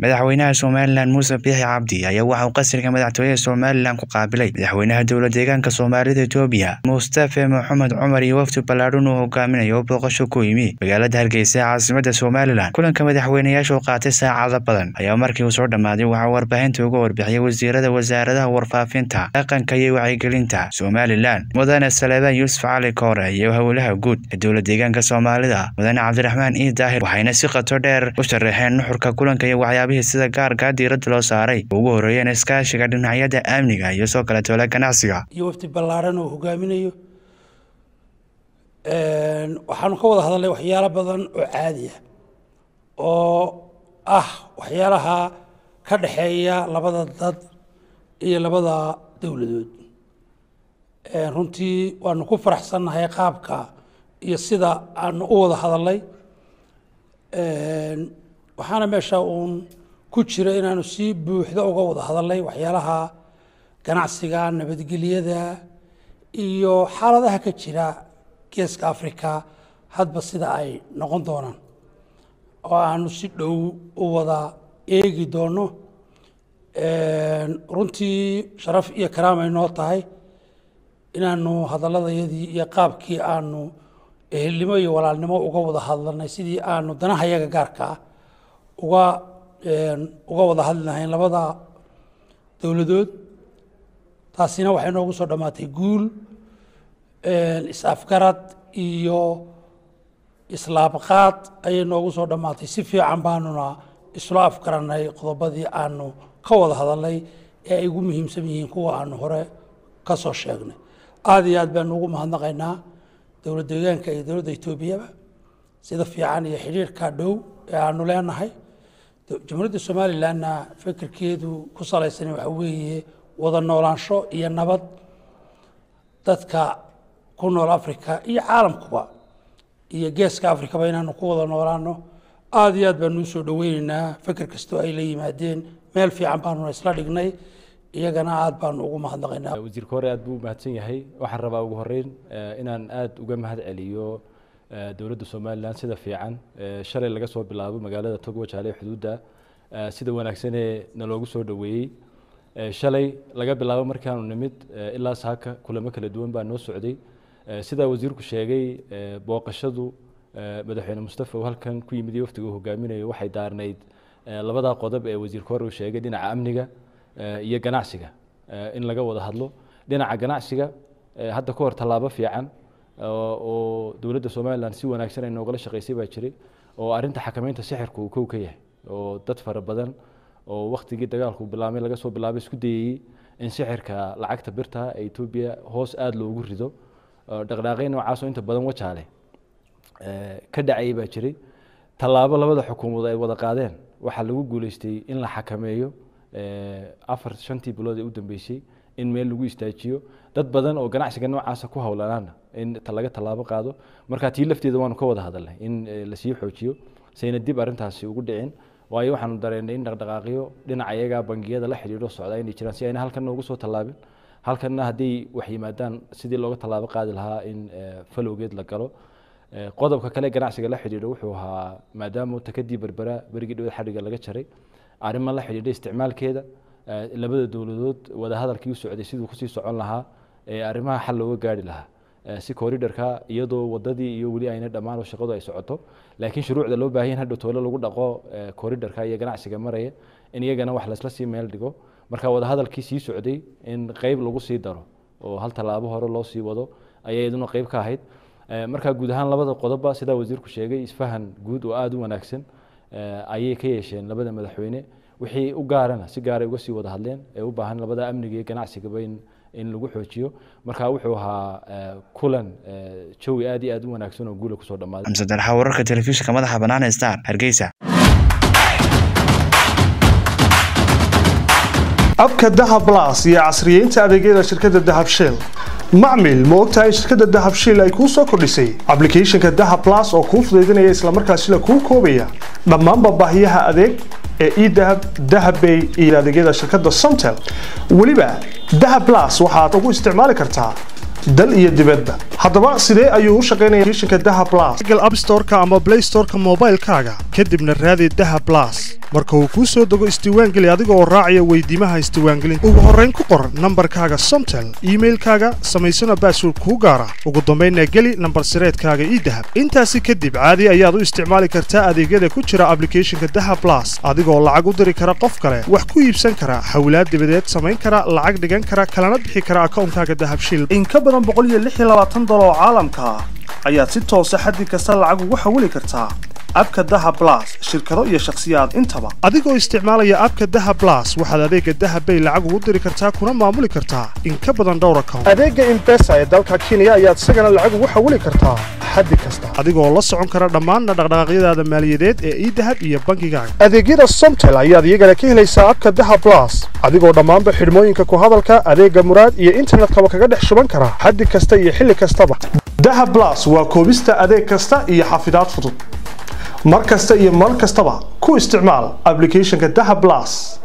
madaxweynaha somalilan muuse biixi cabdi ayaa waxa uu qasriga madaxtooyaha somalilan ku qaabilay madaxweynaha dowla deegaanka soomaalida etoobiya mustafe maxamed cumar iyo wafdi ballaadhan uu hogaaminayo oo booqasho ku yimi magaalada hargeysa ee caasimada somalilan kulanka madaxweynayaasha oo qaatay saacado badan ayaa markii uu soo dhammaaday waxaa warbaahinta uga warbixiyay wasiirada wasaaradaha warfaafinta dhaqanka iyo wacyigelinta somalilan mudane saleebaan yuusuf cali koore iyo howlaha guud ee dowla deegaanka soomaalida mudane cabdiraxmaan ii daahir waxayna si qato dheer u sharaxeen nuxurka kulanka iyo waxyaabihii sida gaarkaa diiradda loo saaray ugu horreeyeen iskaashiga dhinacyada amniga iyo soo kale toola ganacsiga iyo wafdi ballaaran oo hogaaminayo waxaanu ka wada hadalnay waxyaalo badan oo caadi ah oo ah waxyaalaha ka dhexeeya labada dad iyo labada dowladood runtii waanu ku faraxsannahay qaabka iyo sida aanu u wada hadalnay waxaana meesha uun ku jira inaanu si buuxda uga wada hadalnay waxyaalaha ganacsiga nabadgelyada iyo xaaladaha ka jira geeska africa hadba sida ay noqon doonaan oo aanu si dhow u wada eegi doono runtii sharaf iyo karaamay noo tahay inaanu hadaladayadii iyo qaabkii aanu ehelnimo iyo walaalnimo uga wada hadlanay sidii aanu danaha yaga gaarka ah uga uga wada hadli lahayn labada dowladood taasina waxay noogu soo dhammaatay guul is-afgarad iyo islaabqaad ayay noogu soo dhammaatay si fiican baanuna isla afgaranay qodobadii aanu ka wada hadalnay ee ay ugu muhiimsan yihiin kuwa aanu hore ka soo sheegnay aada iyo aad baanu ugu mahadnaqaynaa dowlad deegaanka iyo dowladda etoobiyaba sida fiican iyo xidhiirka dhow ee aanu leenahay jamhuuriyadda somalilanna fikirkeedu ku salaysan waxa weeye wada noolaansho iyo nabad dadka ku nool africa iyo caalamkuba iyo geeska africaba inaanu ku wada noolaano aada iyo aad baanu usoo dhaweyneynaa fikir kastoo ay la yimaadeen meel fiican baanuna isla dhignay iyagana aada baanu ugu mahadnaqaynaa wasiirka hore aad buu umahadsan yahay waxaan rabaa ugu horeyn inaan aada uga mahad celiyo dowladda somalilan sida fiican shalay laga soo bilaabo magaalada togwajaale xuduudda sida wanaagsanee naloogu soo dhoweeyey shalay laga bilaabo markaanu nimid ilaa saaka kulamo kala duwan baa noo socday sidaa wasiirku sheegay booqashadu madaxweyne mustafa uu halkan ku yimid iyo waftiga uu hogaaminayo waxay daarnayd labadaa qodob ee wasiirka hore uu sheegay dhinaca amniga iyo ganacsiga in laga wada hadlo dhinaca ganacsiga hadda ka hor tallaabo fiican oo dowladda somalilan si wanaagsan ay noogala shaqaysay baa jiray oo arrinta xakameynta sixirka uu kow ka yahay oo dad fara badan oo waktigii dagaalku bilaabmay laga soo bilaabay isku dayayey in sixirka lacagta birta ee etoobiya hoos aada loogu rido dhaqdhaaqay noocaasoo inta badan wajaale ka dhacayay baa jiray tallaabo labada xukuumadood ay wada qaadeen waxaa lagu guuleystay in la xakameeyo afar shantii bilood ee u dambeysay in meel lagu istaajiyo dad badan oo ganacsiga noocaasa ku howlanaana in laga tallaabo qaado marka tii lafteeda waanu ka wada hadalnay in lasii xoojiyo sayna dib arrintaasi ugu dhicin waayo waxaanu dareennay in dhaqdhaqaaqyo dhinaca iyagaa bangiyada la xidhiidho socdaa inay jiraan si ayna halkan noogu soo tallaabin halkanna hadday wax yimaadaan sidii looga tallaabo qaadi lahaa in falowgeed la galo qodobka kale ganacsiga la xidhiidho wuxuu ahaa maadaama takadii berbera berigii dhowed xadhiga laga jaray arrimo la xidhiidha isticmaalkeeda labada dowladood wadahadalkii u socday siduu kusii socon lahaa ee arrimaha xal looga gaari lahaa si corridorka iyadoo wadadii iyo weli ayna dhammaan oo shaqadu ay socoto laakiin shuruucda loo baahan hadhow toole lagu dhaqo corridorka iyo ganacsiga maraya in iyagana wax laysla sii meel dhigo marka wadahadalkii sii socday in qeyb lagu sii daro oo hal tallaabo hore loo sii wado ayay iyaduna qeyb ka ahayd marka guud ahaan labada qodobba sidaa wasiirku sheegay isfahan guud oo aada u wanaagsan ayay ka yeesheen labada madaxweyne wixii u gaarana si gaaray uga sii wada hadleen ee u baahan labada amniga iyo ganacsigaba in in lagu xoojiyo marka wuxuu ahaa kulan jawi aad iyo aad u wanaagsan oo guula kusoo dhammaaday xamse dalxa wararka telefishinka madaxa bannaan ee star hargeysa abka dahab blas iyo casriyeynta adeegyada shirkadda dahab shell macmil ma ogtahay shirkadda dahab shell ay kuu soo kordhisay ablicathonka dahab blas oo kuu fudaydinaya islamarkaasina kuu koobaya dhammaanba baahiyaha adeeg ee edahab dahabbay iyo adeegyada shirkadda somtel weliba dahab blas waxaad ugu isticmaali kartaa dal iyo dibadba haddaba sidee ayuu u shaqaynaya applicationka dahab blas google app store-ka ama play store-ka moobaylkaaga kadibna raadi dahab blas marka uu kuu soo dego isdiiwaangeli adiga oo raacaya weydiimaha isdiiwaangelinta ugu horrayn ku qor nambarkaaga somtel iimailkaaga samaysana baasword kuu gaara ugu dambaynna geli nambar sireedkaaga ii dahab intaasi kadib caadi ayaad u isticmaali kartaa adeegyada ku jira ablicathonka daha blas adigoo lacag u diri kara qof kale wax ku iibsan kara hawlaad dibadeed samayn kara lacag dhigan kara kalana bixi kara akawnkaaga dahabshiil in ka badan dolar oo caalamka ah ayaad si toosa xaddi kasta lacag ugu xawili kartaa abka daha blas shirkado iyo shakhsiyaad intaba adigoo isticmaalaya abka daha blas waxaad adeega dahabbay lacag ugu diri kartaa kuna maamuli kartaa in ka badan dhowr account adeega imbesa ee dalka kenya ayaad isagana lacag ugu xawili kartaa xaddi kasta adigoo la socon kara dhammaanna dhaqdhaqaaqyadaada maaliyadeed ee idahab iyo bangigaaga adeegyada somtel ayaad iyagana ka helaysaa abka daha blas adigoo dhammaanba xidhmooyinka ku hadalka adeega muraad iyo internetkaba kaga dhex shuban kara xaddi kasta iyo xilli kastaba daha blas waa koobista adeeg kasta iyo xafidaad fudud mar kasta iyo mar kastaba ku isticmaal ablicathonka daha blas